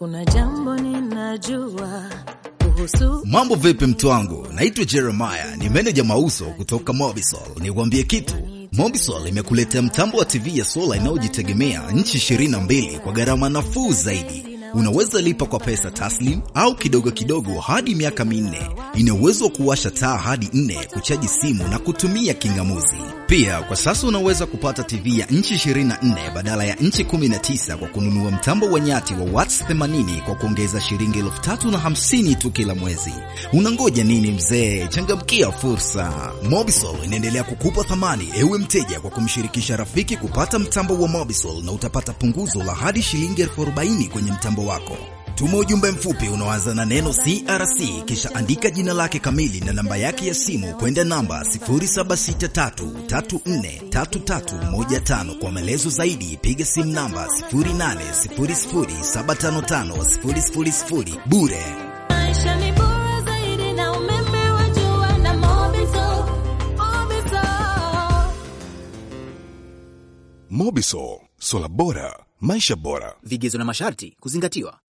Kuna jambo ninajua kuhusu Mambo vipi mtu wangu, naitwa Jeremiah, ni meneja mauso kutoka Mobisol. Nikwambie kitu, Mobisol imekuletea mtambo wa TV ya sola inayojitegemea nchi 22 kwa gharama nafuu zaidi. Unaweza lipa kwa pesa taslim au kidogo kidogo hadi miaka minne. Ina uwezo wa kuwasha taa hadi nne, kuchaji simu na kutumia kingamuzi. Pia kwa sasa unaweza kupata TV ya nchi 24 badala ya nchi 19 kwa kununua mtambo wa nyati wa watts 80 kwa kuongeza shilingi elfu tatu na hamsini tu kila mwezi. Unangoja nini mzee? Changamkia fursa. Mobisol inaendelea kukupa thamani ewe mteja kwa kumshirikisha rafiki kupata mtambo wa Mobisol na utapata punguzo la hadi shilingi elfu arobaini kwenye mtambo wako. Tuma ujumbe mfupi unaoanza na neno CRC kisha andika jina lake kamili na namba yake ya simu kwenda namba 0763343315. Kwa maelezo zaidi piga simu namba 0800755000 bure. maisha ni bora zaidi na umeme wa jua na Mobisol. Mobisol. Mobisol, sola bora, maisha bora. Vigezo na masharti kuzingatiwa.